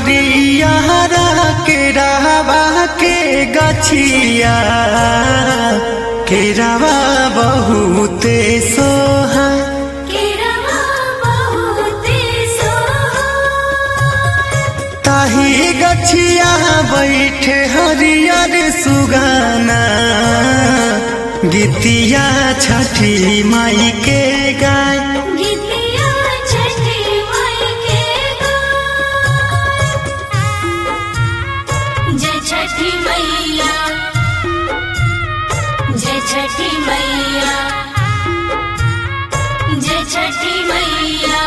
हरियारा के रहवा के गछिया के रवा बहुते सोहा केरवा बहुते सोहाय ताही गछिया बैठे हरियर सुगाना गीतिया छठी माई के गाय गीतिया छठी माई के गाय जय छठी मैया जय छठी मैया जय छठी मैया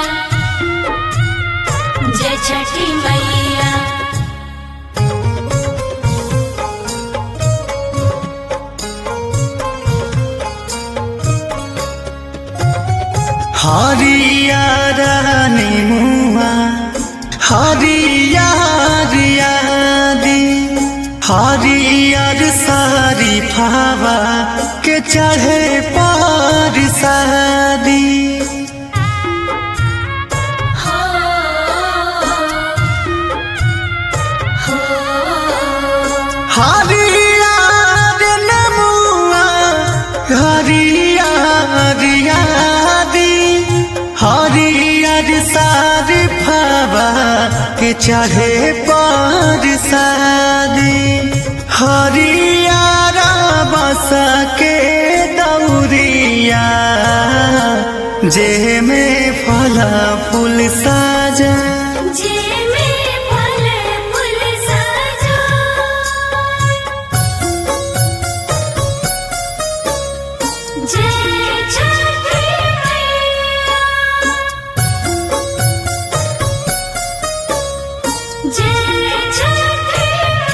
जय छठी मैया हरियारा नेमुआ हरियारियादी हरियर सारी फावा के चढ़े पार शादी हो हो हरियार नेमुआ हरियारियादी हरियर सारी फावा के चढ़े पार शादी हरियारा बस के दौरिया जे में फला फूल साजा जे में फल फूल सजा जय छठी मैया जय छठी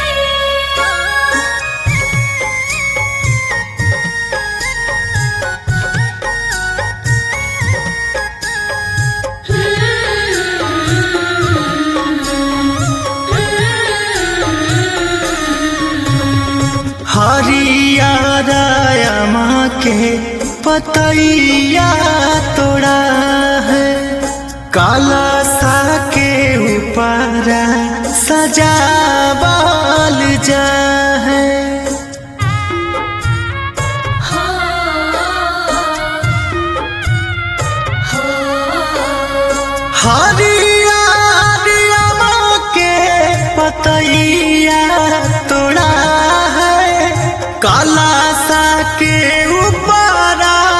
हरियारा माँ के पतैया तोड़ा है काला सा के ऊपर सजावल जा है हो हो हरियारा माँ के पतैया तोड़ा है काला सा के ऊपर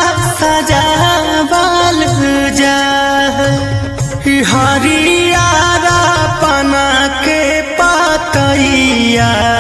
सजावल जा है हरियारा पना के पतैया